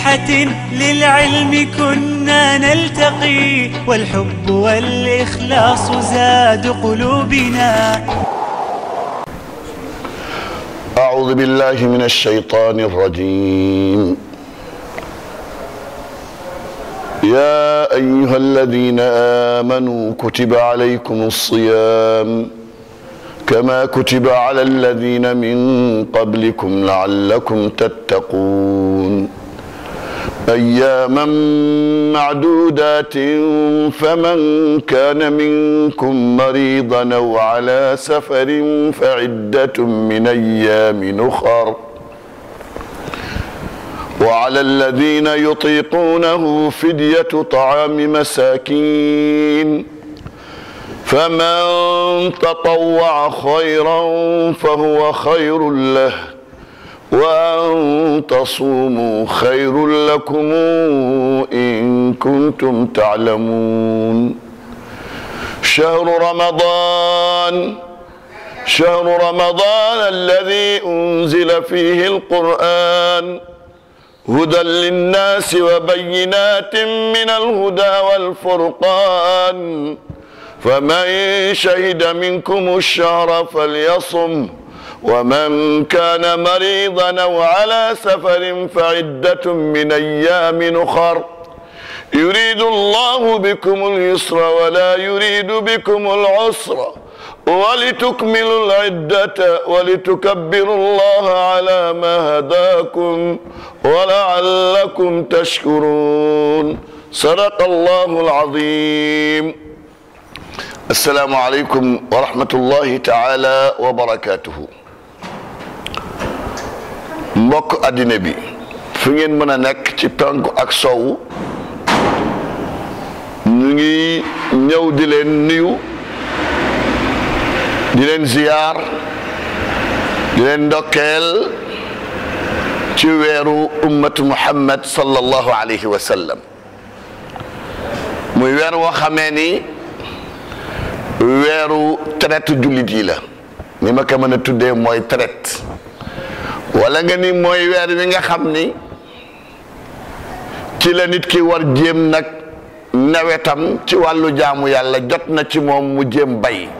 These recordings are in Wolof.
بفسحة للعلم كنا نلتقي والحب والإخلاص زاد قلوبنا أعوذ بالله من الشيطان الرجيم يا أيها الذين آمنوا كتب عليكم الصيام كما كتب على الذين من قبلكم لعلكم تتقون أياما معدودات فمن كان منكم مريضا أو على سفر فعدة من أيام أخر وعلى الذين يطيقونه فدية طعام مساكين فمن تطوع خيرا فهو خير له وأن تصوموا خير لكم إن كنتم تعلمون شهر رمضان شهر رمضان الذي أنزل فيه القرآن هدى للناس وبينات من الهدى والفرقان فمن شهد منكم الشهر فليصم ومن كان مريضا او على سفر فعده من ايام اخر يريد الله بكم اليسر ولا يريد بكم العسر ولتكملوا العدة ولتكبروا الله على ما هداكم ولعلكم تشكرون صدق الله العظيم السلام عليكم ورحمة الله تعالى وبركاته mbokk àddina bi fu ngeen mën a nekk ci penku ak sowu ñu ngi ñëw di leen nuyu di leen ziyaar di leen ndokkeel ci weeru ummatu muhammad sallallahu alayhi wa sallam muy weer woo xamee ni weeru traite jullit yi la ni ma ko mën a tuddee mooy traite wala nga ni mooy weer wi nga xam ni ci la nit ki war jéem nag nawetam ci wàllu jaamu yàlla jot na ci moom mu jéem bay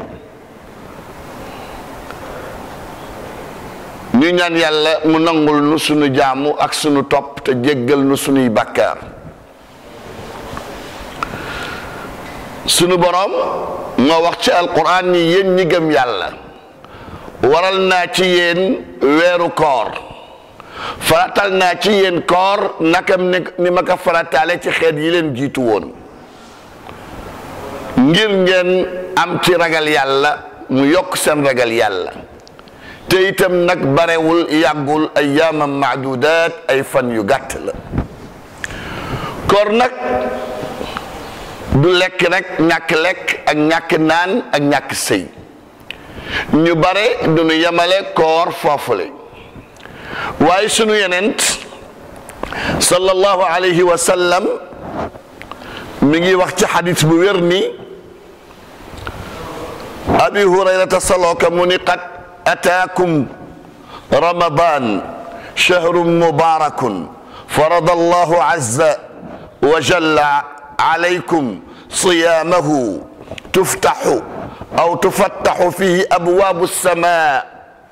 ñu ñaan yàlla mu nangul nu sunu jaamu ak sunu topp te jéggal nu sunuy bàkkaar sunu boroom moo wax ci alquran ni yéen ñi gëm yàlla waral naa ci yéen weeru koor faratal naa ci yéen koor nakam ni ma ko farataale ci xeet yi leen jiitu woon ngir ngeen am ci ragal yàlla mu yokk seen ragal yàlla te itam nag barewul yàggul ay yaamam maadudaat ay fan yu gàtt la koor nag du lekk rek ñàkk lekk ak ñàkk naan ak ñàkk sëy ñu bare du ñu yemale koor foofule waaye sunu yenent sallallahu alayhi wa sallam mi ngi wax ci xadis bu wér ni abi hurayrata salooka mu ni qad ataakum ramadan shahrun mubarakun farada allahu azza wa jalla alaykum صيامه تفتح أو تفتح فيه أبواب السماء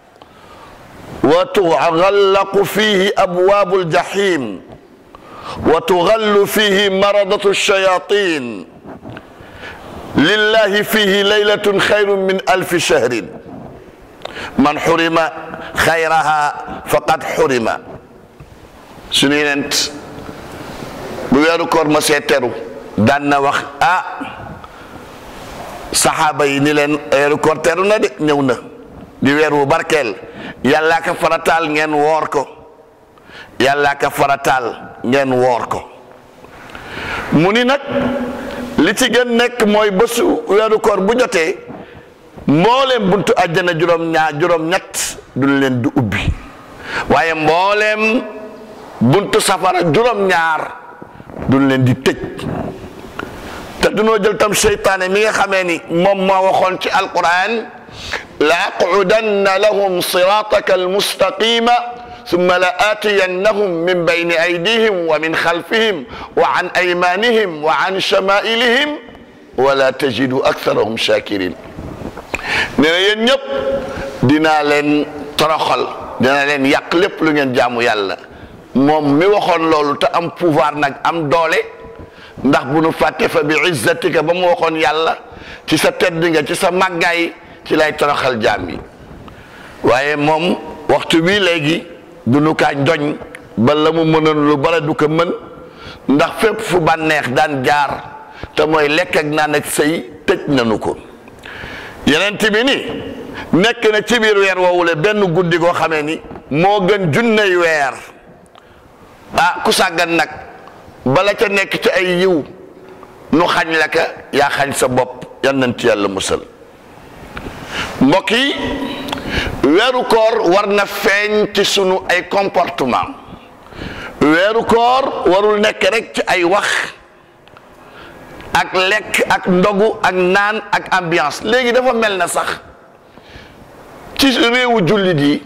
وتغلق فيه أبواب الجحيم وتغل فيه مرضة الشياطين لله فيه ليلة خير من ألف شهر من حرم خيرها فقد حرم سنينت بويرو كور مسيترو daan na wax ah saxaaba yi ni leen weeru koor teru na de ñëw na di weer wu barkeel yàllaa ka farataal ngeen woor ko yàllaa ka farataal ngeen woor ko mu ni nag li ci gën nekk mooy bésu weeru koor bu jotee mbooleem buntu àjjana juróom ñaar juróom ñett duñ leen du ubbi waaye mbooleem buntu safara juróom ñaar duñ leen di tëj te dunoo jël tam seytaane mi nga xamee ni moom moo waxoon ci alquran la aqudanna lahum sirataka almustaqima summa la aatiyannahum min bayni aydihim wa min xalfihim wa an aymanihim wa an shamailihim wala tajidu aktharahum shakirin nee na yéen ñëpp dinaa leen toroxal dina leen yàq lépp lu ngeen jaamu yàlla moom mi waxoon loolu te am pouvoir nag am doole ndax bu nu fàtte fa bi izzatika ba mu waxoon yàlla ci sa tedd nga ci sa màggaay ci lay toroxal jaam yi waaye moom waxtu bii léegi du nu kaa njoñ ba la mu mënoon lu bara du ko mën ndax fépp fu bànneex daan jaar te mooy lekk ak naan ak sëy tëj nanu ko yeneen bi ni nekk na ci biir weer woowule benn guddi goo xamee ni moo gën junney weer ah ku sàggan nag bala ca nekk ci ay yiw nu xañ la ka yaa xañ sa bopp yan nañ ci yàlla musal mbokk yi weeru koor war na feeñ ci sunu ay comportement weeru koor warul nekk rek ci ay wax ak lekk ak ndogu ak naan ak ambiance léegi dafa mel na sax ci réewu jullit yi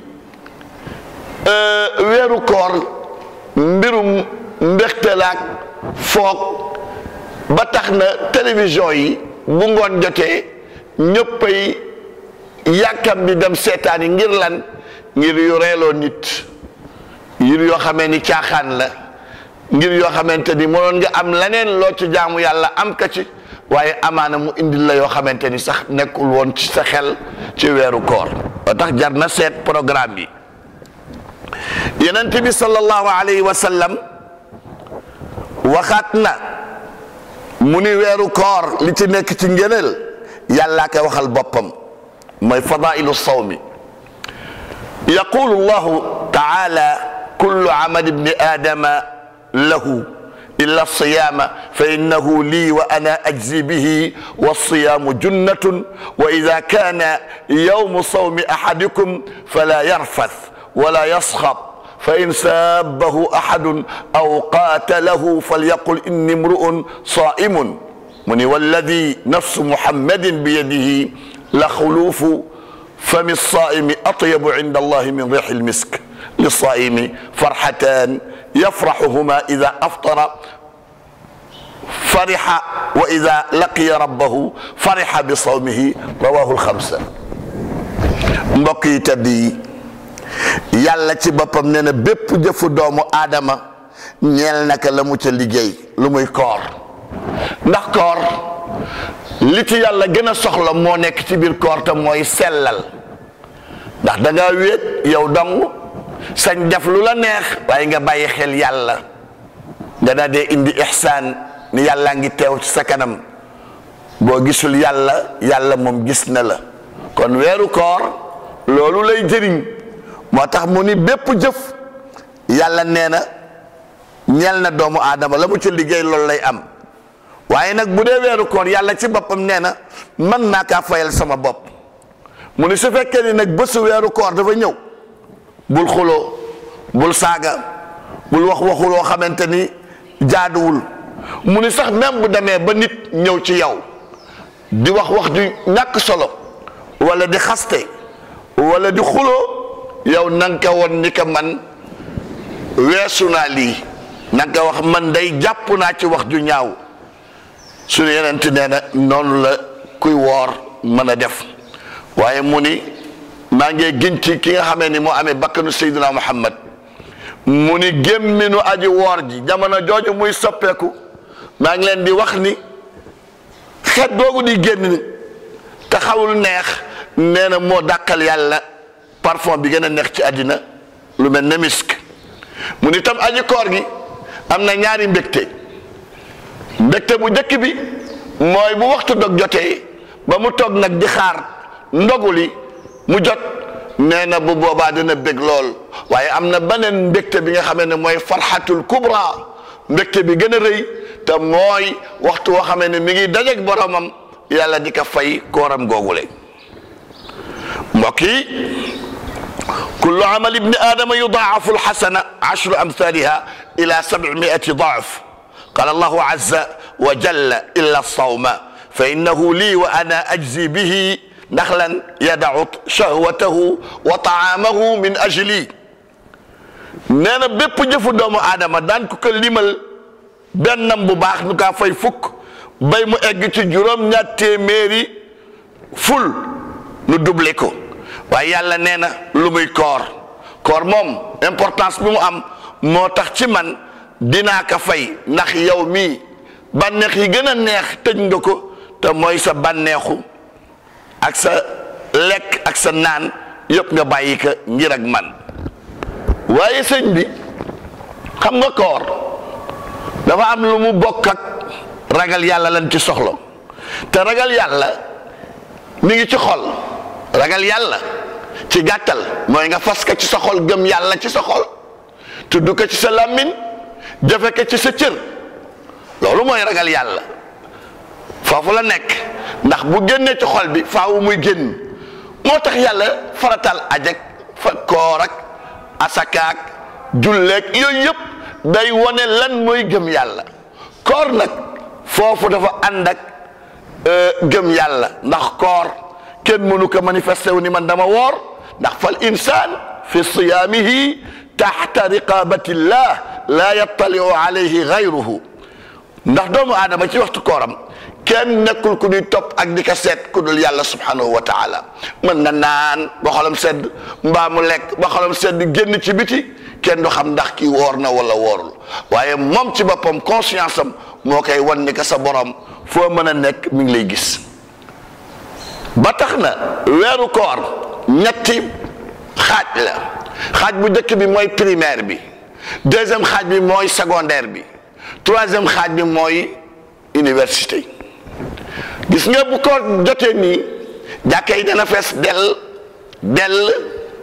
weeru koor mbirum mbextalaak foog ba tax na télévision yi bu ngoon jotee ñëppay yàkkam bi dem seetaan yi ngir lan ngir yu reeloo nit ngir yoo xamee ni caaxaan la ngir yoo xamante ni mënoon nga am leneen loo ci jaamu yàlla am ka ci waaye amaana mu indil la yoo xamante ni sax nekkul woon ci sa xel ci weeru koor ba tax jar na seet programme bi yenent bi sallallahu alayhi wa sallam waxaat na mu ni weeru koor li ci nekk ci ngëneel yàllaa koy waxal boppam mooy fadailu sawmi yaqulu llahu taala kullu amal ibni adama lahu illa alsiyama fa innahu lii wa ana ajzi bihi walsiyaamu junnatun wa ida kana yawmu sawmi ahadikum fala yarfath wala yasxab fa in saabahu ahadun aw qaatalahu falyaqul inni mru'un saa'imun mu ni walladi nafsu muhammadin biyadihi la xuluufu fami saaimi atyabu inda allahi min riixi lmisk lisaaimi farxatan yafraxuhuma ida aftara farixa wa ida laqiya rabbahu farixa bi sawmihi rawahu lxamsa mbokk yi tedd yi yàlla ci boppam nee na bépp jëfu doomu aadama ñeel naka la mu ca liggéey lu muy koor ndax koor li ci yàlla gën a soxla moo nekk ci biir koor te mooy sellal ndax da nga wéet yow dong sañ def lu la neex waaye nga bàyyi xel yàlla nga daa dee indi ihsaan ni yàlla ngi teew ci sa kanam boo gisul yàlla yàlla moom gis na la kon weeru koor loolu lay jëriñ moo tax mu ni bépp jëf yàlla nee na ñeel na doomu aadama la mu ci liggéey loolu lay am waaye nag bu dee weeru koor yàlla ci boppam nee na man naa kaa fayal sama bopp mu ni su fekkee ni nag bésu weeru koor dafa ñëw bul xuloo bul saaga bul wax waxuloo xamante ni jaaduwul mu ni sax même bu demee ba nit ñëw ci yow di wax wax ju ñàkk solo wala di xaste wala di xuloo yow na nga ko woon ni ko man weesu naa lii na nga ko wax man day jàpp naa ci wax ju ñaaw suñu yenent nee na noonu la kuy woor mën a def waaye mu ni maa ngi gën ci ki nga xamee ni moo amee bakkanu Seydina Muhammad mu ni gémminu aji woor ji jamono jooju muy soppeeku maa ngi leen di wax ni xet googu di génn te xawul neex nee na moo dàqal yàlla parfum bi gën a neex ci àddina lu mel ne misk mu ni tam aji koor gi am na ñaari mbégte mbégte bu njëkk bi mooy bu waxtu dog jotee ba mu toog nag di xaar ndogu li mu jot nee na bu boobaa dina bég lool waaye am na beneen mbégte bi nga xamee ne mooy farxatul kubra mbégte bi gën a rëy te mooy waxtu woo xamee ne mi ngi dajeeg boromam yàlla di ko fay kooram googule mbokk yi kullu amal ibni aadama yudaafu alxasana ashru amthaliha ila sabimiati daaf qala allahu azza wa jalla illa alsawma fa innahu lii wa ana ajzi bihi ndax lan yadau shahwatahu wa taamahu min ajli nee na bépp jëfu doomu aadama daan ko ko limal bennam bu baax nu kaa fay fukk bay mu egg ci juróom ñaar téeméeri ful nu doublé ko waaye yàlla nee na lu muy koor koor moom importance bi mu am moo tax ci man dinaa ko fay ndax yow mii bànneex yi gën a neex tëj nga ko te mooy sa bànneexu ak sa lekk ak sa naan yëpp nga bàyyi ko ngir ak man waaye sëñ bi xam nga koor dafa am lu mu bokk ak ragal yàlla lan ci soxla te ragal yàlla mi ngi ci xol ragal yàlla ci gàttal mooy nga fas ko ci sa xol gëm yàlla ci sa xol tudd ko ci sa làmmiñ jëfe ko ci sa cër loolu mooy ragal yàlla foofu la nekk ndax bu génnee ci xol bi faawu muy génn moo tax yàlla faratal ajak fa koor ak asakaak julleek yooyu yëpp day wone lan mooy gëm yàlla koor nag foofu dafa ànd ak gëm yàlla ndax koor kenn mënu ko manifesté wu ni man dama woor ndax fal insaan fi siyaamihi taxta riqabatillah la yattaliu alayhi gayruhu ndax doomu aadama ci waxtu kooram kenn nekkul ku ñuy topp ak di ko seet ku dul yàlla subhanahu wa taala mën na naan ba xolam sedd mbaa mu lekk ba xolam sedd génn ci biti kenn du xam ndax kii woor na wala woorul waaye moom ci boppam conscience am moo koy wan ni que sa borom foo mën a nekk mi ngi lay gis ba tax na weeru koor ñetti xaaj la xaaj bu njëkk bi mooy primaire bi deuxième xaaj bi mooy secondaire bi troisième xaaj bi mooy université gis nga bu koor jotee nii jàkka yi dana fees dell dell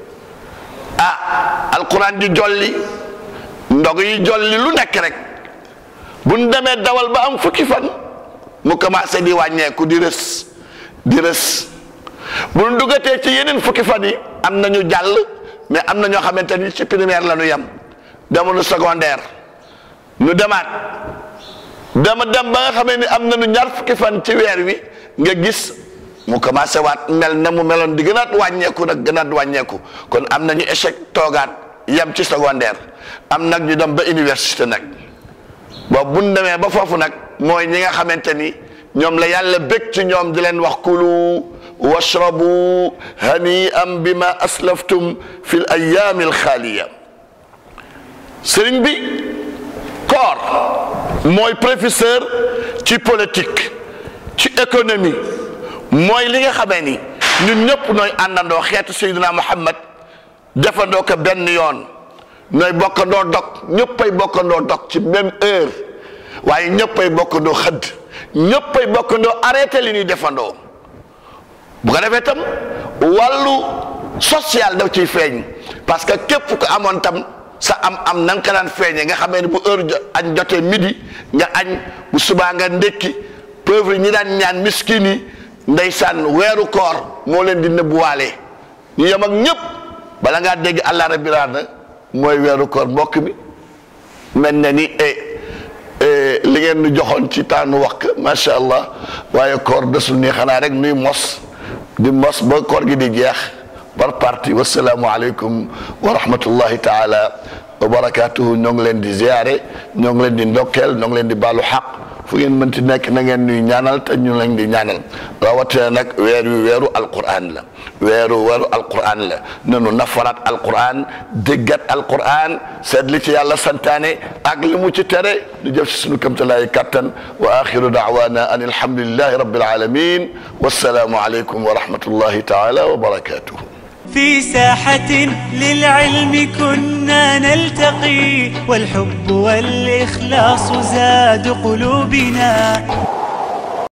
ah alquran di jolli ndog yi jolli lu nekk rek bu ñu demee dawal ba am fukki fan mu commencé di wàññeeku di rës di rës bu ñu dugatee ci yeneen fukki fan yi am nañu jàll mais am na ñoo xamante ni ci primaire la ñu yem demuñu secondaire nu demaat dama dem ba nga xamee ni am nañu ñaar fukki fan ci weer wi nga gis mu commencé waat mel na mu meloon di gënaat wàññeeku nag gënaat wàññeeku kon am nañu échec toogaat yem ci secondaire am nag ñu dem ba université nag boobu bu ñu demee ba foofu nag mooy ñi nga xamante ni ñoom la yàlla bég ci ñoom di leen wax kulu washrabu hani am bima aslaftum fi l ayaami alxaaliya sëriñ bi koor mooy professeur ci politique ci économie mooy li nga xamee ni ñun ñëpp nooy àndandoo xeetu Seydina Muhammad defandoo ko benn yoon nooy bokkandoo dog ñëppay bokkandoo dog ci même heure waaye ñëppay bokkandoo xëdd ñëppay bokkandoo arrêté li ñuy defandoo bu ko defee tam wàllu social daf ciy feeñ parce que képp ko amoon tam sa am am na nga ko daan feeñee nga xamee ne bu heure añ jotee midi nga añ bu subaa nga ndékki pauvre ñi daan ñaan miskin yi ndeysaan weeru koor moo leen di nëbbuwaale ñu yem ak ñëpp bala ngaa dégg allah rabbi raana mooy weeru koor mbokk mi mel na ni li ngeen nu joxoon ci temps nu wax macha allah waaye koor desul nii xanaa rek nuy mos di mos ba koor gi di jeex par parti wasalaamu aleykum wa rahmatullahi taala wa barakatuhu ñoo ngi leen di ziare ñoo ngi leen di ndokkeel ñoo ngi leen di baalu xaq fu ngeen mënti nekk na ngeen nuy ñaanal te ñu leen di ñaanal rawatina nag weer wi weeru alquran la weeru weeru alquran la nanu nafaraat alquran déggat alquran seet li ci yàlla santaane ak li mu ci tere ñu jëf si sunu kamtalaay kattan wa axiru daawana an alhamdulillahi rabbil alamin wassalaamu aleykum wa rahmatullahi taala wa barakatuhu في ساحة للعلم كنا نلتقي والحب والإخلاص زاد قلوبنا